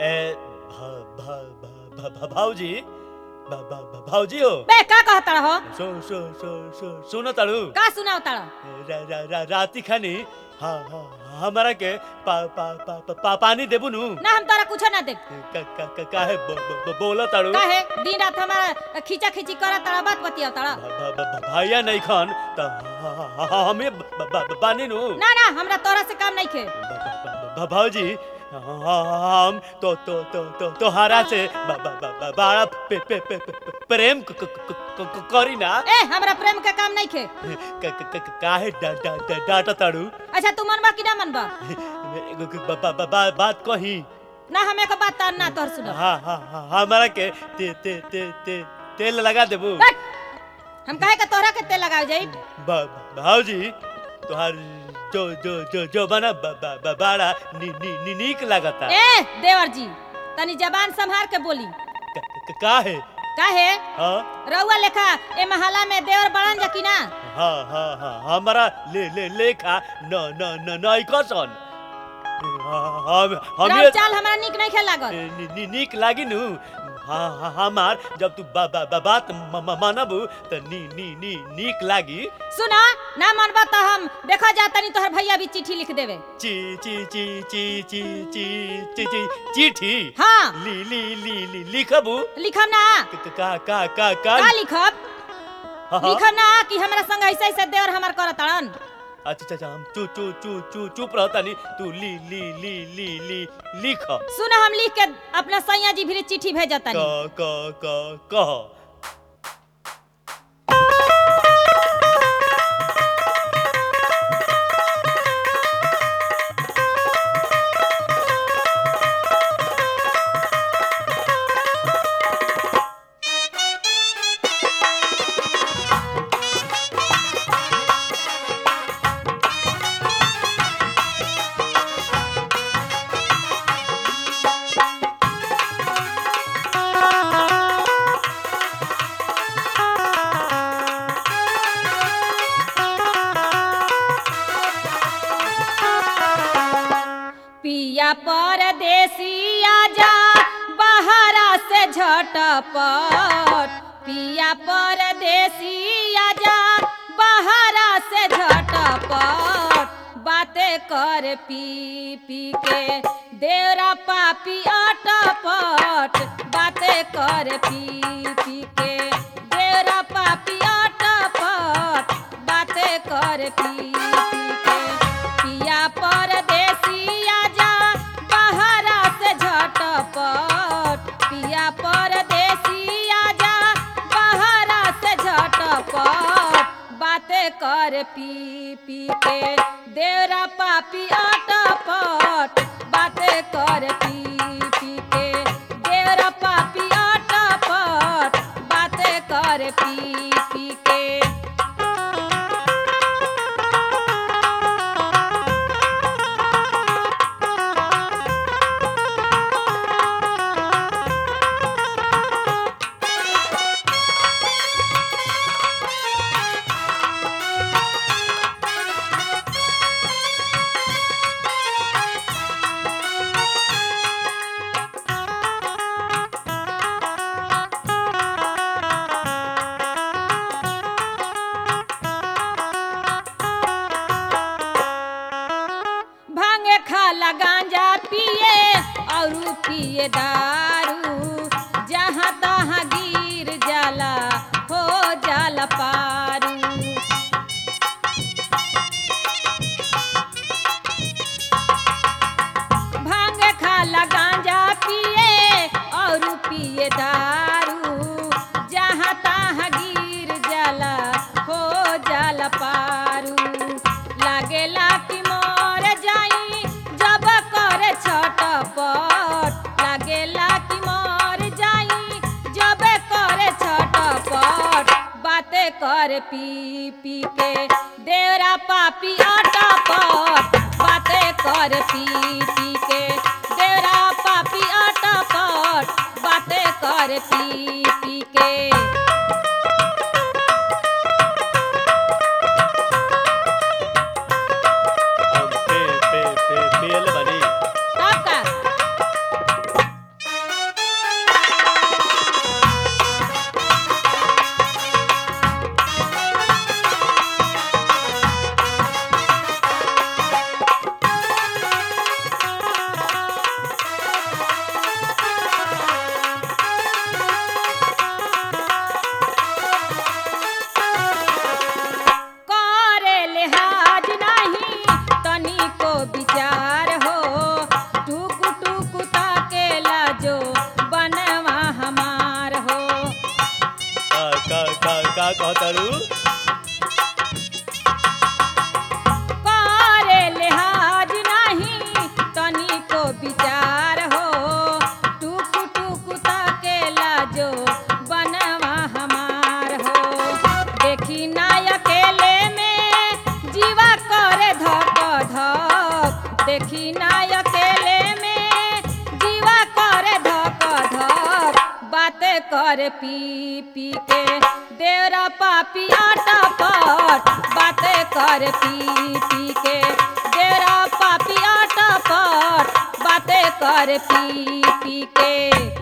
ए भा भा भा भा भा भाऊजी भा भा भा भाऊजी हो बे का कहता हो सो सो सो सो सुनो ताड़ू का सुनाओ ताड़ रा, रा, रा, राती खानी हाँ हाँ हमारा के पा, पा, पा, पा, पा, पानी देबू नु ना हम तारा कुछो ना दे का, का, का, काहे ब, ब, ब, बोला ताड़ू काहे दिन रात हमारा खींचा खींची करा ताड़ा बात बतिया ताड़ा भा- भा- भा- भा- भाइया नहीं खान त ह- ह- ह- हमें ब- ब- ब- बानी नु ना ना हमरा तोरा से काम नहीं खे ब- ब- ब- ब- भाऊजी हम तो तो तो तो तोहरा से ब- ब- ब- ब- बड़ा पे, पे, पे, पे, पे, प्रेम क- क- क- क- क- करी ना ए हमरा प्रेम के काम नहीं खे क- क- क- काहे डा- डा- डा- डांटा ताड़ू अच्छा तू मनबा कि ना मनबा एगो के ब- ब- ब- बा- बात कही ना हमें का बात तार ना तोर सुनो हाँ हाँ हाँ हमारा के ते ते ते ते तेल लगा देबू बट हम काहे का तोहरा के तेल लगाव जाई ब- भाऊजी तुहार जो जो जो जो बना ब- ब- ब- बड़ा नी, नी, नी, नीक लगता ए देवर जी तनी जबान संभाल के बोली क- क- काहे काहे हाँ रउआ लेखा ए महला में देवर बड़न जा कि ना हाँ हाँ हाँ हमारा ले ले लेखा न न न नहीं कसन हम हम राव ये चाल हमरा निक नहीं खेल लागल नी, नी, नीक लागी नु हाँ हाँ हमार जब तू बा, बा, बा, बात म- म- मानबू तो नी नी नी नीक लागी सुना ना मनबा तो हम देखा जा तनी तोहर भैया भी चिट्ठी लिख देवे ची ची ची ची ची ची ची ची चिट्ठी हाँ ली ली ली ली लिखबू लिखम ना क- क- का का का का का लिखब हाँ, हाँ। लिखम ना कि हमरा संग ऐसे ऐसे देवर हमार करत ताड़न अच्छा अच्छा अच्छा हम चू चू चू चू चुप रहता नहीं तू ली ली ली ली ली लिख सुना हम लिख के अपना सैया जी भी चिट्ठी भेजत क तनी क क कह पिया परदेसी आजा बहरा से झटपट पिया परदेसी आजा बहरा से झटपट बातें कर पी पी के देवरा पापी अटपट बातें कर पी पी के देवरा पापी अटपट बातें कर पी पी के पिया परदेसी आजा बहरा से झटपट पिया परदेसी आजा बहरा से झटपट बातें कर पी पी के देवरा पापी अटपट बातें कर पी पी के देवरा पापी अटपट बातें कर पी पी के भांगे खाला गांजा पिए और पिए दारू जहाँ तहाँ गिर जाला हो जाला पारू भांगे खाला गांजा पिए और पिए दारू जहाँ तहाँ गिर जाला हो जाला पारू लागेला कि मर जाई जब करे छटपट लागेला कि मर जाई जब करे छटपट बातें कर पी पी के देवरा पापी अटपट बातें कर पी पी के देवरा पापी अटपट बातें कर पी पी के हम पे पे पे पेल बनी तब का विचार हो टुक टुक ताकेला जो बनवा हमार हो देखी ना अकेले में जीवा करे धक धक देखी ना अकेले में जीवा करे धक धक बातें करे पी पी के देवरा पापी आटा पट बातें करे पी पी के देवरा पापी आटा पट बातें करे पी पी के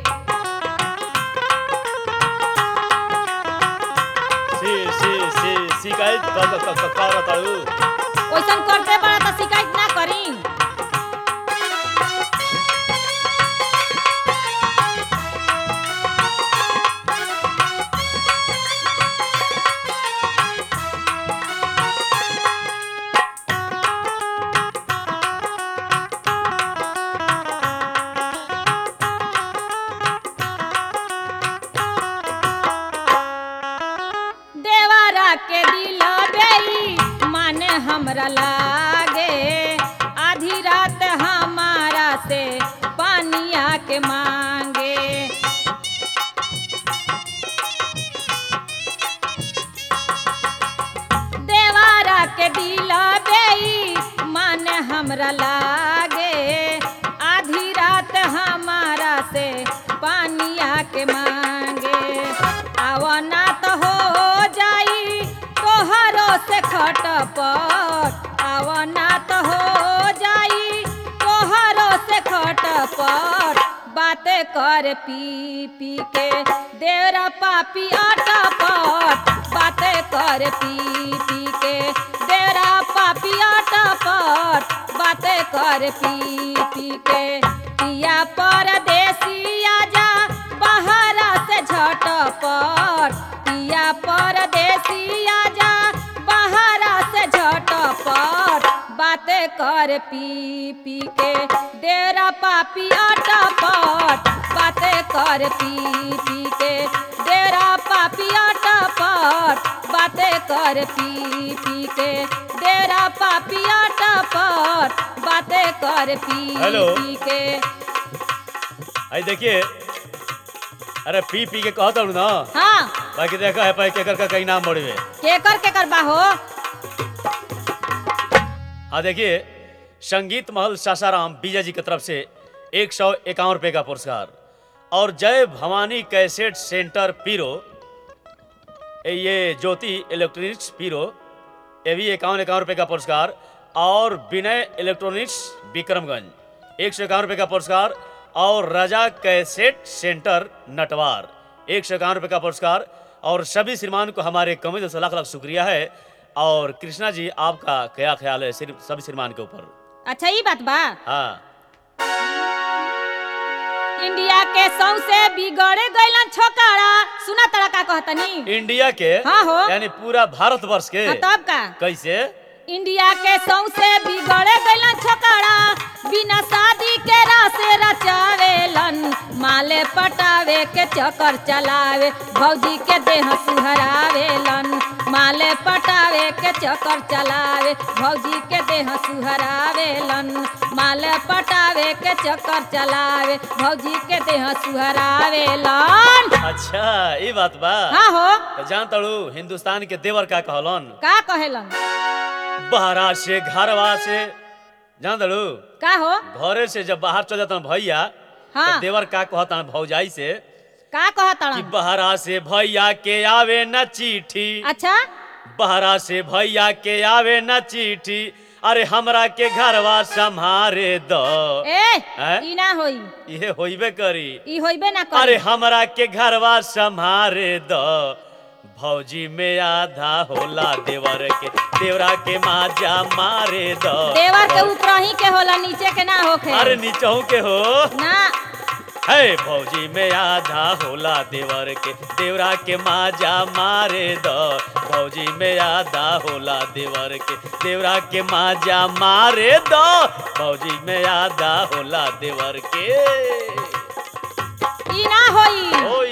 सी सी सी शिकायत क- क- क- करताड़ू ओइसन करते बड़ा तो शिकायत ना करी देवारा के दिल बेई मन हमरा लागे आधी रात हमारा से पानिया के मांगे देवारा के दिल बेई मन हमरा लागे आधी रात हमारा से पानिया के मांगे आवना तो हो जाई तोहरो से खटपट आवना तो हो जाई तोहरो से खटपट बातें कर पी पी के देवरा पापी आटा पट बातें कर पी पी के देवरा पापी आटा पट बातें कर पी पी के पिया परदेसी आजा बहरा से झटपट पिया परदेसी आजा बहरा से झटपट बातें कर पी पी के डेरा पापी आटा पट बातें कर पी पी के डेरा पापी आटा पट बातें कर पी पी के डेरा पापी आटा पट बातें कर पी हेलो। पी के आई देखिए अरे पी पी के कहता हूँ ना हाँ बाकी देखा है पाई केकर का कहीं नाम बढ़े केकर केकर बाहो हाँ देखिए संगीत महल सासाराम बीजा जी की तरफ से एक सौ इक्यावन रुपये का पुरस्कार और जय भवानी कैसेट सेंटर पीरो ए ये ज्योति इलेक्ट्रॉनिक्स पीरो ये भी इक्यावन इक्यावन रुपये का पुरस्कार और विनय इलेक्ट्रॉनिक्स विक्रमगंज एक सौ इक्यावन रुपये का पुरस्कार और रजा कैसेट सेंटर नटवार एक सौ इक्यावन रुपये का पुरस्कार और सभी श्रीमान को हमारे कमेटी से लाख लाख शुक्रिया है और कृष्णा जी आपका क्या ख्याल है सिर्फ सभी श्रीमान के ऊपर अच्छा ये बात बा हाँ इंडिया के सौसे बिगड़े गइलन छोकरा सुना तड़ा का कहतनी इंडिया के हाँ हो। यानी पूरा भारतवर्ष के हाँ, तब का कैसे इंडिया के सौसे बिगड़े गइलन छोकरा बिना शादी के रासे रचावेलन माले पटावे के चक्कर चलावे भौजी के देह सुहरावेलन माले पटावे के चक्कर चलावे भौजी के देह सुहरावेलन माले पटावे के चक्कर चलावे भौजी के देह सुहरावेलन अच्छा ये बात बा हाँ हो तो जान तड़ू हिंदुस्तान के देवर का कहलन का कहेलन बहरा से घरवा से जान तड़ू का हो घरे से जब बाहर चल जाता भैया हाँ। तो देवर का कहता भौजाई से का कि कहतड़न बहरा से भैया के आवे न चिट्ठी अच्छा बहरा से भैया के आवे न चिट्ठी अरे हमरा के घरवा संभारे द ए हैं? ई ना होई ये होइबे करी ई होइबे ना अरे करे हमरा के घरवा संभारे द भौजी में आधा होला देवर के देवरा के माजा मारे द देवर के ऊपर ही के होला नीचे के ना होखे अरे नीचहू के हो ना है भौजी में आधा होला देवर के देवरा के माजा मारे द भौजी में आधा होला देवर के देवरा के माजा मारे द भौजी में आधा होला देवर के ई ना होई होई